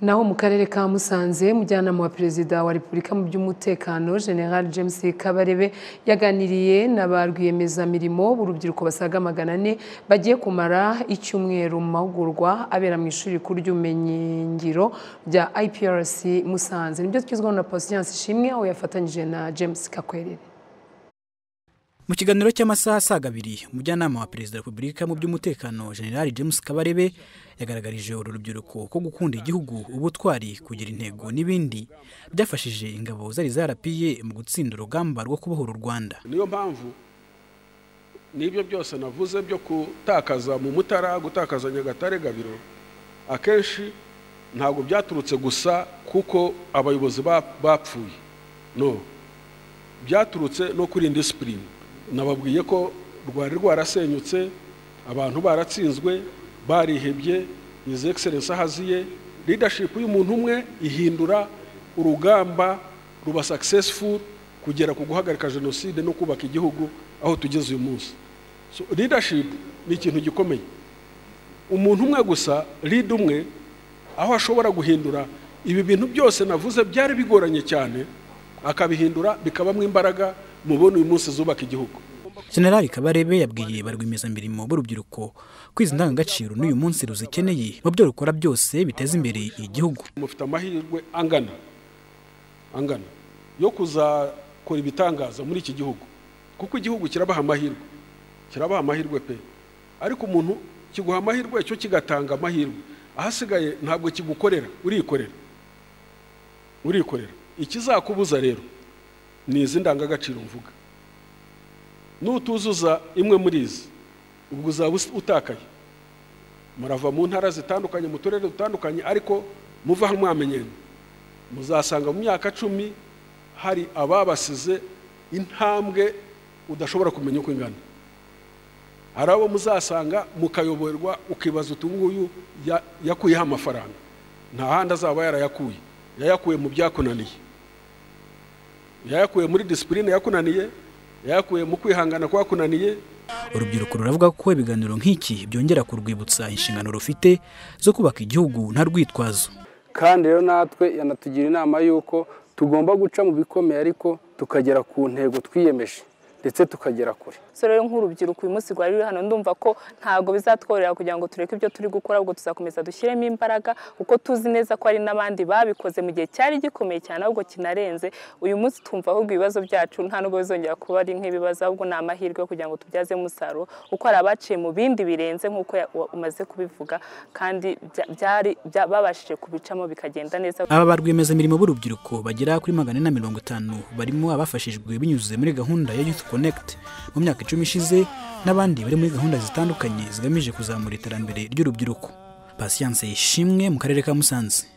naho mu karere ka musanze umujyanama wa perezida wa repubulika mu by'umutekano general james kabarebe yaganiriye na ba rwiyemezamirimo b'urubyiruko basaga magana ane bagiye kumara icyumweru mu mahugurwa abera mu ishuri rikuru ry'ubumenyingiro rya iprc musanze nibyo twizwaho na pasiyanse ishimwe aho yafatanyije na james kakwerere mu kiganiro cy'amasaha asaga abiri umujyanama wa perezida wa repubulika mu by'umutekano general james kabarebe yagaragarije uru rubyiruko ko gukunda igihugu ubutwari kugira intego n'ibindi byafashije ingabo zari zarapiye mu gutsinda urugamba rwo kubohora u rwanda niyo mpamvu n'ibyo byose navuze byo gutakaza mu mutara gutakaza nyagatare gabiro akenshi ntabwo byaturutse gusa kuko abayobozi bapfuye no byaturutse no kuri indisipurine nababwiye ko rwari rwarasenyutse abantu baratsinzwe barihebye izi egiserensi ahaziye ridashipu y'umuntu umwe ihindura urugamba ruba sakisesifu kugera ku guhagarika jenoside no kubaka igihugu aho tugeze uyu munsi ridashipu ni ikintu gikomeye umuntu umwe gusa rida umwe aho ashobora guhindura ibi bintu byose navuze byari bigoranye cyane akabihindura bikabamo imbaraga mubona uyu munsi zubaka igihugu generali kabarebe yabwiye ba rwiyemezamirimo b'urubyiruko kwiza indangagaciro n'uyu munsi ruzikeneye mu byo rukora byose biteza imbere igihugu mufite amahirwe angana angana yo kuzakora ibitangaza muri iki gihugu kuko igihugu kirabaha amahirwe kirabaha amahirwe pe ariko umuntu kiguha amahirwe cyo kigatanga amahirwe ahasigaye ntabwo kigukorera urikorera urikorera ikizakubuza rero ni izi ndangagaciro mvuga nutuzuza imwe muri izi ubwo uzaba utakaye murava mu ntara zitandukanye mu turere dutandukanye ariko muva mwamenyene muzasanga mu myaka cumi hari ababasize intambwe udashobora kumenya uko ingana hari abo muzasanga mukayoborwa ukibaza utu nguyu yakuyeho amafaranga nta handi azaba yarayakuye yayakuye mu byakunaniye yayakuye muri disipurine yakunaniye yayakuye mu kwihangana kwakunaniye urubyiruko ruravuga ko ibiganiro nk'iki byongera kurwibutsa inshingano rufite zo kubaka igihugu nta rwitwazo kandi rero natwe yanatugira inama y'uko tugomba guca mu bikomeye ariko tukagera ku ntego twiyemeje ndetse tukagera kure rero nk'urubyiruko uyu munsi rwari ruri hano ndumva ko ntabwo bizatworera kugira ngo tureke ibyo turi gukora ahubwo tuzakomeza dushyiremo imbaraga kuko tuzi neza ko hari n'abandi babikoze mu gihe cyari gikomeye cyane ahubwo kinarenze uyu munsi twumva ahubwo ibibazo byacu nta nubwo bizongera kuba ari nk'ibibazo ahubwo ni amahirwe kugira ngo tubyazemo umusaruro kuko hari abaciye mu bindi birenze nk'uko umaze kubivuga kandi byari babashije kubicamo bikagenda neza aba ba rwiyemezamirimo b'urubyiruko bagera kuri magana ane na mirongo itanu barimo abafashijwe binyuze muri gahunda ya yufu konegiti mu myaka icumi ishize n'abandi bari muri gahunda zitandukanye zigamije kuzamura iterambere ry'urubyiruko pasiyanse ishimwe mu karere ka musanze